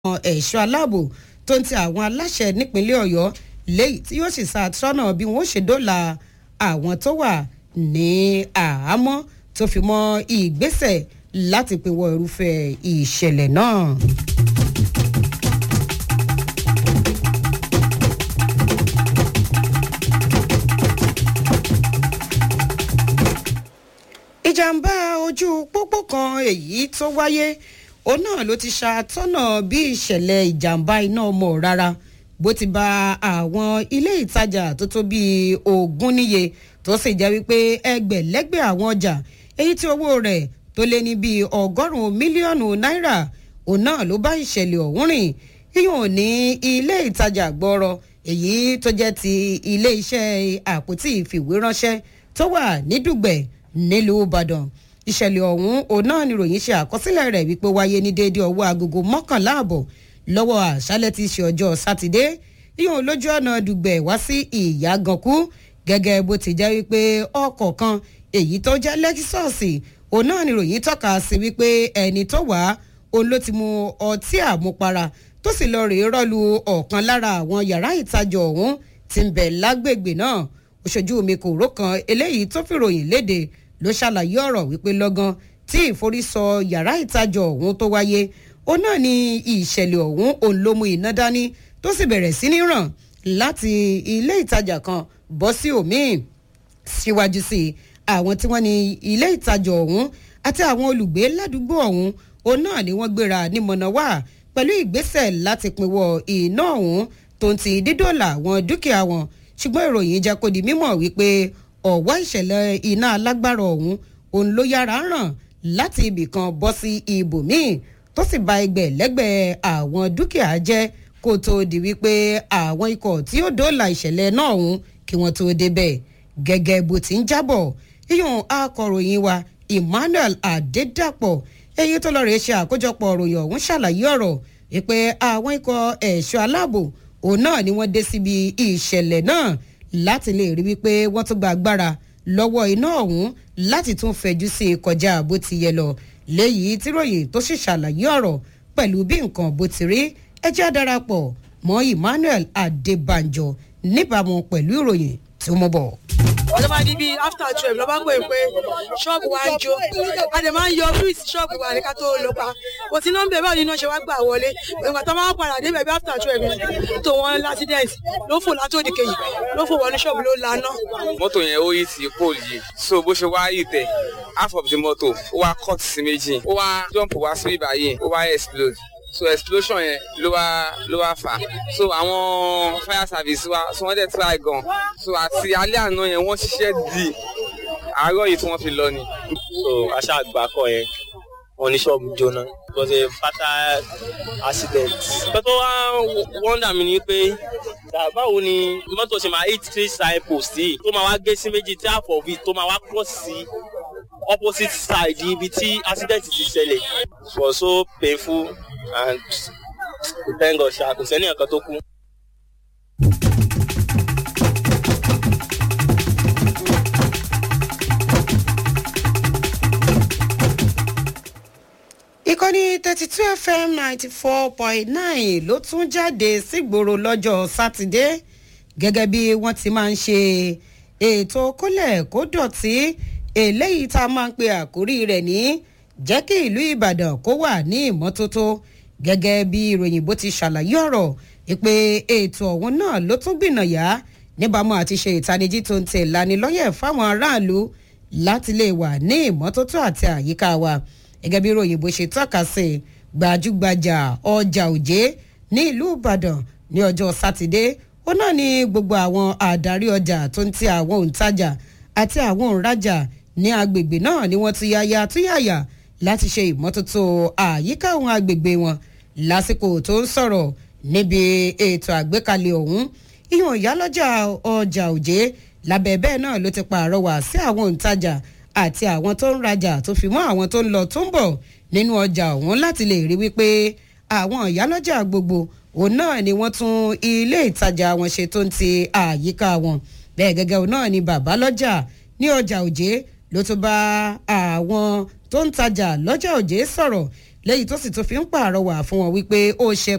ẹ̀ṣọ́ aláàbò tó ń ti àwọn aláṣẹ nípínlẹ̀ ọ̀yọ́ léyìí tí yóò sì ṣàtúnṣọ́nà bí wọ́n ṣe dóòlà àwọn tó wà ní àhámọ́ tó fi mọ́ ìgbésẹ̀ láti pinwọ́ irúfẹ́ ìṣẹ̀lẹ̀ náà. ìjàmbá ojú pópó kan èyí tó wáyé òun náà ló ti ṣàtọ́nà bí ìṣẹ̀lẹ̀ ìjàmbá iná ọmọ rárá bó ti ba àwọn ilé ìtajà tó tó bíi ogún níye tó sì jẹ́ wípé ẹgbẹ̀lẹ́gbẹ̀ àwọn ọjà èyí tí owó rẹ̀ tó lé ní bíi ọgọ́rùn-ún mílíọ̀nù náírà òun náà ló bá ìṣẹ̀lẹ̀ ọ̀hún rìn yíyún ní ilé ìtajà gbọ́rọ̀ èyí tó jẹ́ ti ilé iṣẹ́ àpótí ìfìwéránṣẹ́ tó wà ní dùgbẹ̀ nílùú ìbàdàn ìṣẹ̀lẹ̀ ọ̀hún òun náà ni ròyìn ṣe àkọsílẹ̀ rẹ̀ wípé wáyé ní déédéé ọwọ́ agogo mọ́kànlá àbọ̀ lọ́wọ́ àṣálẹ̀ tí í ṣe ọjọ́ sátidé yíyan lójú ọ̀nà dùgbẹ̀ wá sí ìyàgànkú gẹ́gẹ́ bó ti jẹ́ wípé ọkọ̀ kan èyí tó jẹ́ lẹ́kísọ̀ọ̀sì òun náà ni ròyìn tọ́ka sí wípé ẹni tó wà òun ló ti mu ọtí àmupara tó sì lọ rèé rọ́lu ọ̀kan lára àwọn yàrá ìtajà ọ̀hún ti ń bẹ̀ lágbègbè náà òṣojú mi kò ró kan eléyìí tó fìròyìn léde ló ṣàlàyé ọ̀rọ̀ wípé lọ́gán tí ìforísọ yàrá ìtajà ọ̀hún tó wáyé ó náà ní ìṣẹ̀lẹ̀ ọ̀hún òun ló mú iná dání tó sì bẹ̀rẹ̀ sí ní ràn láti ilé ìtajà kan bọ́ sí òmíì síwájú sí i àwọn tí wọ́n ní ilé ìtajà ọ̀hún àti àwọn olùgbé ládùúgbò ọ̀hún òun náà ni wọ́n gbéra ní mọ̀nàwá pẹ̀lú ìgbésẹ̀ láti pinwọ́ iná ọ̀hún tó ń ti dídòlà àwọn dúkìá wọn ṣùgbọ́n ìròyìn jẹ́ kó di mímọ̀ wípé ọ̀wọ́ ìṣẹ̀lẹ̀ iná alágbára ọ̀hún òun ló yára ràn láti ibì kan bọ́ sí ibòmíì tó sì ba ẹgbẹ́ lẹ́gbẹ̀ẹ́ àwọn dúkìá jẹ́ kó tó di wípé àwọn ikọ̀ tí ó dóòlà ìṣẹ̀lẹ̀ náà ọ̀hún kí wọ́n tó débẹ̀ gẹ́gẹ́ bó ti ń jábọ̀ yíyún akọ̀ròyìn wa emmanuel adédàpọ̀ èyí tó lọ́ọ́ rẹ̀ ṣe àkójọpọ̀ ròyìn ọ̀hún ṣàlàyé ọ̀rọ̀ wípé àwọn ikọ̀ ẹ̀ṣọ́ aláàbò òun náà ni wọ́n dé síbi ìṣẹ̀lẹ̀ náà láti lè rí wípé wọ́n tún gba agbára lọ́wọ́ iná ọ̀hún láti tún fẹ̀jú sí i kọjá bó ti yẹ lọ léyìí tíròyìn tó sì ṣàlàyé ọ̀rọ̀ pẹ̀lú bí nǹkan bó ti rí ẹjẹ́ darapọ̀ mọ́ emmanuel adébànjọ níbàámu pẹ̀lú ìròyìn tí ó mú bọ̀ ọjọ́ bá di bíi after twelve lọ́ bá pè pé ṣọ́ọ̀bù wa ń jó a dẹ̀ máa ń yọ fíìsì ṣọ́ọ̀bù wa ní ká tó lọ pa kò sí nọ́mbà báwo ni iná ṣe wá gbà wọlé ìgbà tó máa ń padà débẹ̀ bí after twelve yẹn tó wọn l'accident ló fò látòdì kejì ló fò wọnú ṣọ́ọ̀bù ló laná. mọ́tò yẹn ó yí sí pole yìí so bó ṣe wá yìí tẹ̀ half of the motor ó wá cut sí méjì ó wá jump wá sí ibà yìí ó wá explode so explosion yẹn ló wá ló wá fà so àwọn fire service wa so wọ́n dẹ̀ try gan so àti alẹ́ àná yẹn wọ́n ṣiṣẹ́ di àárọ̀ yìí tí wọ́n fi lọ ni. so aṣá àgbà kọ yẹn wọn ní ṣọ́ọ̀bù jóná it was a fatal accident. nǹkan tó wá wọ́ndà mi ni pé báwo ni mọ́tò ṣe máa hit three sign post yìí tó máa wá gé sí méjì tí half of it tó máa wá cross sí opposite side ibi tí accident ti ṣẹlẹ̀ it was so painful and thank God ṣá kò sẹ́ni ẹ̀kan tó kú. ìkànnì thirty two fm ninety four point nine ló tún jáde sígboro lọ́jọ́ sátidé gẹ́gẹ́ bí wọ́n ti máa ń ṣe ètò kólẹ̀ kó dọ̀tí eléyìí tá a máa ń pe àkórí rẹ̀ ní jẹ́ kí ìlú ìbàdàn kó wà ní ìmọ́tótó gẹ́gẹ́ bí ìròyìn bó ti ṣàlàyé ọ̀rọ̀ pé ètò ọ̀hún náà ló tún gbìnàyà níbàámu àti ṣe ìtanijí tó ń tẹ̀ lanilọ́yẹ̀ fáwọn aráàlú láti lè wà ní ìmọ́tótó àti àyíká wa gẹ́gẹ́ bí ìròyìn bó ṣe tọ́ka sí gbajúgbajà ọjà òjé ní ìlú ìbàdàn ní ọjọ́ sátidé ó náà ní gbogbo àwọn àdarí ọjà tó ń ti àwọn òǹtajà àti àwọn òǹrajà ní agbègbè náà ni wọ́n ti yáya túyàyà láti ṣe ìmọ́tótó àyíká àwọn agbègbè wọn lásìkò tó ń sọ̀rọ̀ níbi ètò àgbékalẹ̀ ọ̀hún ìhàn ìyálọ́jà ọjà òjé lábẹ́ bẹ́ẹ̀ náà ló ti pààrọwà sí àwọn òǹtajà àti àwọn tó ń rajà tó fi mọ́ àwọn tó ń lọ tó ń bọ̀ nínú ọjà ọ̀hún láti lè rí wípé àwọn ìyálọ́jà gbogbo òun náà ni wọ́n tún ilé ìtajà wọn ṣe tó ń ti àyíká wọn bẹ́ẹ̀ gẹ́gẹ́ òun náà ni bàbá lọ́jà ní ọjà òjé ló tún bá àwọn tó ń tajà lọ́jà òjé sọ̀rọ̀ lẹ́yìn tó sì tún fi ń pààrọwà fún wọn wípé ó ṣe